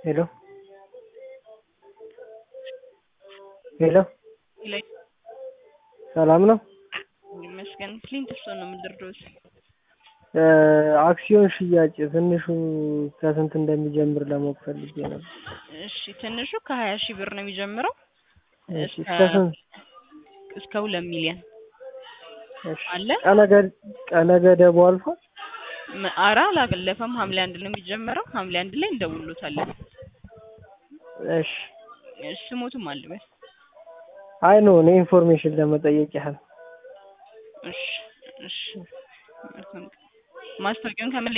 ሄሎ ሄሎ ላይ ሰላም ነው? ይመስገን። ፍሊንት እሱን ነው የምንደርደውስ አክሲዮን ሽያጭ ትንሹ ከስንት እንደሚጀምር ለማወቅ ፈልጌ ነበር። እሺ ትንሹ ከሀያ ሺህ ብር ነው የሚጀምረው እሺ እስከ ስንት? እስከ ሁለት ሚሊዮን እሺ አለ። ቀነ ገ- ቀነ ገደቡ አልፏል? ም- ኧረ አላለፈም። ሐምሌ አንድ ነው የሚጀምረው። ሐምሌ አንድ ላይ እንደውሎታለን። እሺ እሺ ስሞቱም አልበል። አይ ኖ እኔ ኢንፎርሜሽን ለመጠየቅ ያህል እሺ እሺ ማስታወቂያውን ከምን